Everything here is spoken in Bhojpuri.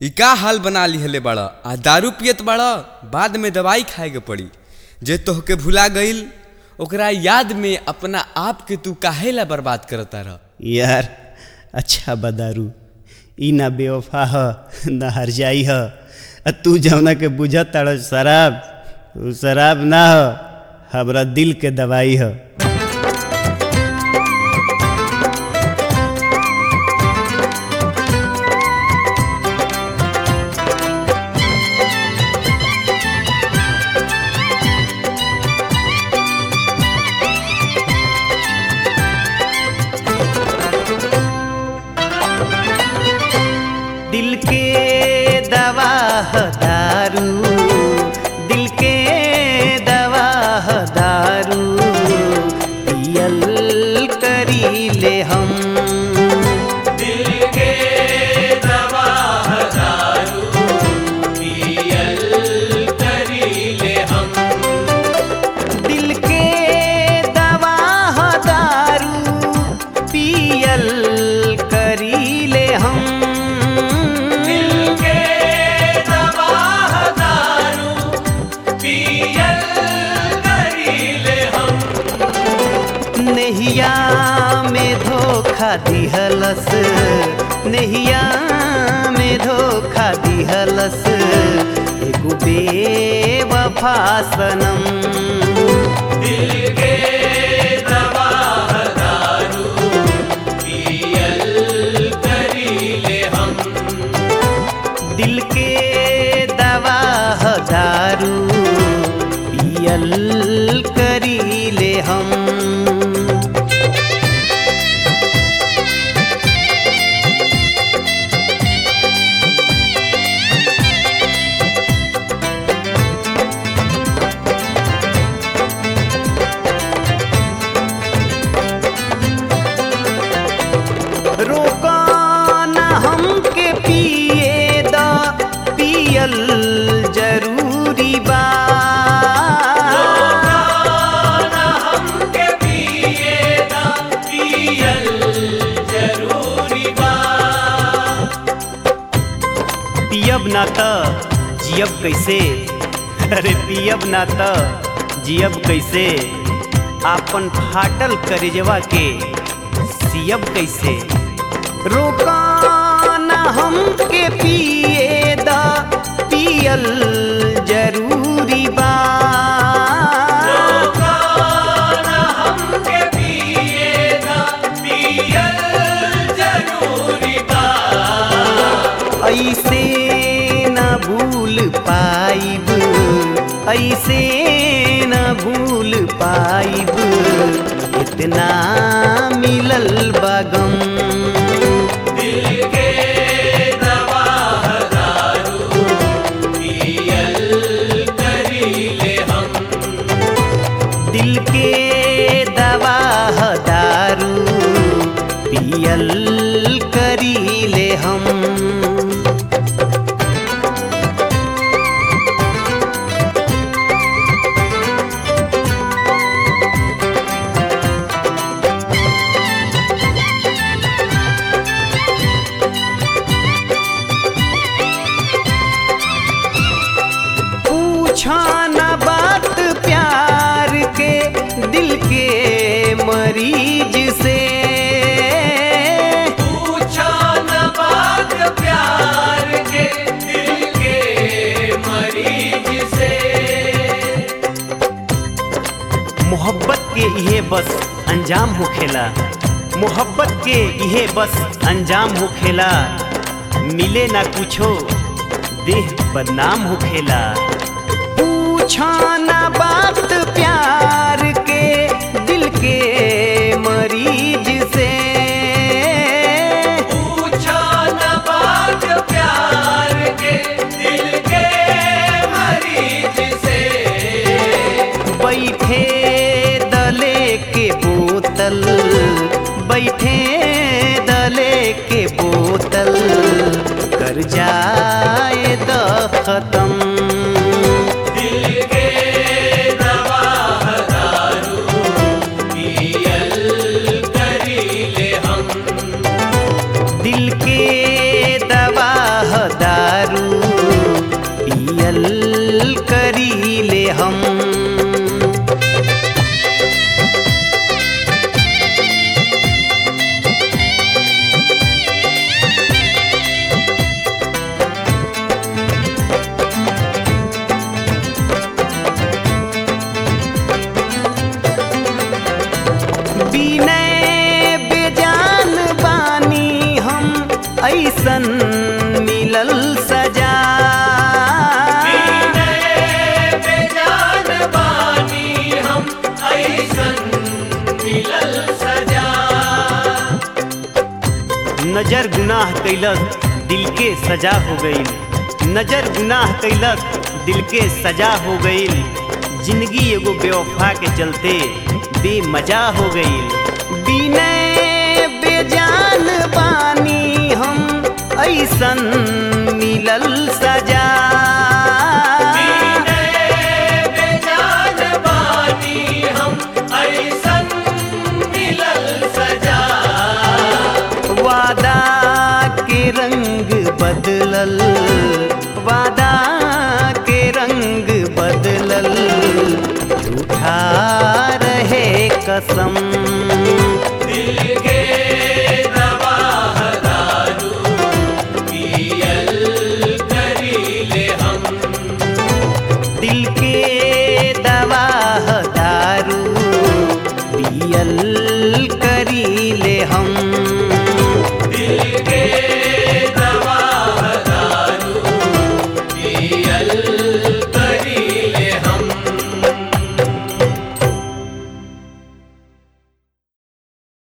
ई का हाल बना लिहले बाड़ा आ दारू पियत बाड़ा बाद में दवाई खाए के पड़ी जे तोहके भुला गईल ओकरा याद में अपना आप के तू काहे ला बर्बाद करता रह यार अच्छा बदारू ई ना बेवफा ह ना हरजाई ह आ तू जौना के बुझत ताड़ शराब उ शराब ना ह हमरा दिल के दवाई ह दिल के दवा ह दारू दिल के दवा ह दारू पियल करी ले हम दिल के दवा ह दारू पियल करी ले हम दिल के दवा ह दारू पियल करी ले हम नहिया में धोखा दिहलस नहिया में धोखा दिहलस एगो बेवफा सनम दिल के दवा ह दारू पियल करी ले हम रोका ना हमके पिए दा पियल जरूरी बा पियब ना त जियब कैसे अरे पियब ना त जियब कैसे आपन फाटल करेजवा के सियब कैसे रोका ना हमके पिए दा पियल जरूरी बा ऐसे न भूल पाइब ऐसे न भूल पाइब इतना मिलल बगम दिल के दवा ह दारू पियल करी ले हम पूछा न बात प्यार के दिल के मरीज से पूछा न बात प्यार के दिल के मरीज से मोहब्बत के इहे बस अंजाम होखेला मोहब्बत के इहे बस अंजाम होखेला मिले ना कुछो देह बदनाम होखेला पूछा ना बात प्यार के दिल के मरीज से पूछा ना बात प्यार के दिल के मरीज से बैठे दले के बोतल बैठे दले के बोतल कर जाए द खत्म दिल के दवा ह दारू नजर गुनाह कैलस दिल के सजा हो गई नजर गुनाह कैलस दिल के सजा हो गई जिंदगी एगो बेवफा के चलते बेमजा हो गई बिने बेजान बानी हम ऐसन मिलल सजा वादा के रंग बदलल वादा के रंग बदलल झूठा रहे कसम